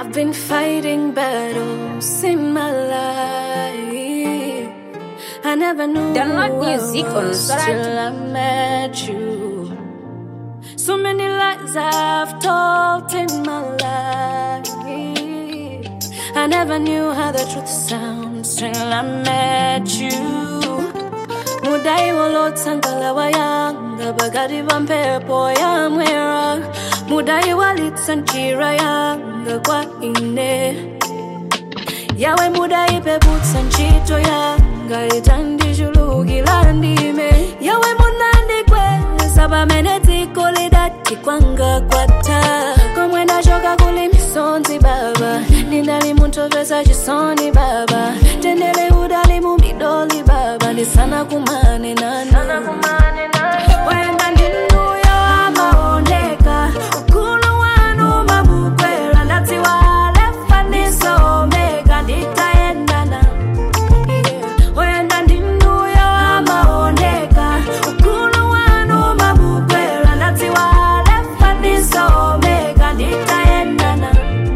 I've been fighting battles in my life. I never knew Download I music on was Spotify. till I met you. So many lies I've told in my life. I never knew how the truth sounds till I met you. Mudai walotsangala wayanga bagadi bampepo yamwera Mudai walitsanjira yanga kwa ine yawe mudai peputsa ntchito yanga itandijulukira ndime yawe munandikweza pamene dziko lidati kwanga kwatha komwe ndachoka kuli misonzi baba ndinali muntopesa chisoni baba tendere udali mu midoli baba ndisana kumane nanu wenda ndinuyo amaoneka ukulu wanu mabukwera ndadziwa lefa ndisomeka nditaendana Yeah. wenda ndinuyo amaoneka ukulu wanu mabukwera ndadziwa lefa ndisomeka nditaendana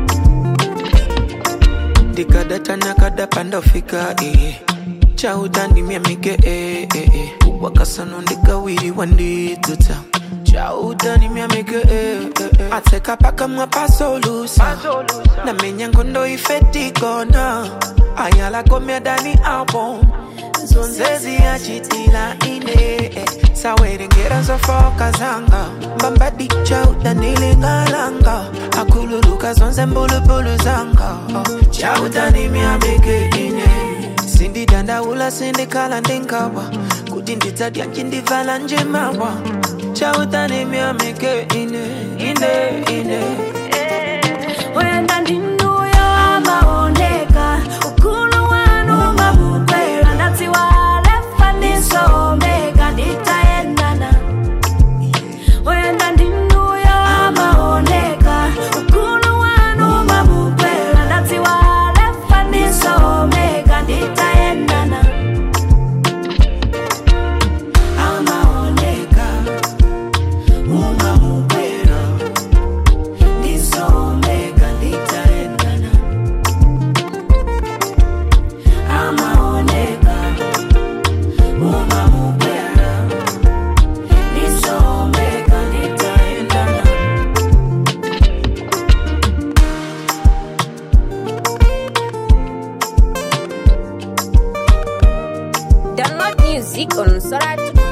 ndikadata nakadapa ndafika eh. chautandimya mike eh, eh, eh. wakasano ndikawiriwa ndidzuta chautandimya mike eh, eh, eh. atseka pakamwa pasolusa namenya ngondo ifetikona ayalakomya dani album zonzezi yachitila ine eh. sawerengera zofoka zanga mbambadi chautanilingalanga akululuka zonse mbulubulu zanga oh. chautanimyabeke ine sindidandaula sindikhala ndingawa kuti ndidzadya ncindivala njemawa chautanimyamike ine ine ine wenda ndinuyo amaoneka ukulu wanu mabukwera ndadziwa lefa ndisomeka nditaendana wenda ndinuyo amaoneka ukulu wanu mabukwera ndadziwa lefa ndisomeka nditaendana amaoneka umamukwera ndisomeka nditaendana amaoneka umamukwera ndisomeka nditaendana Download music on Spotify.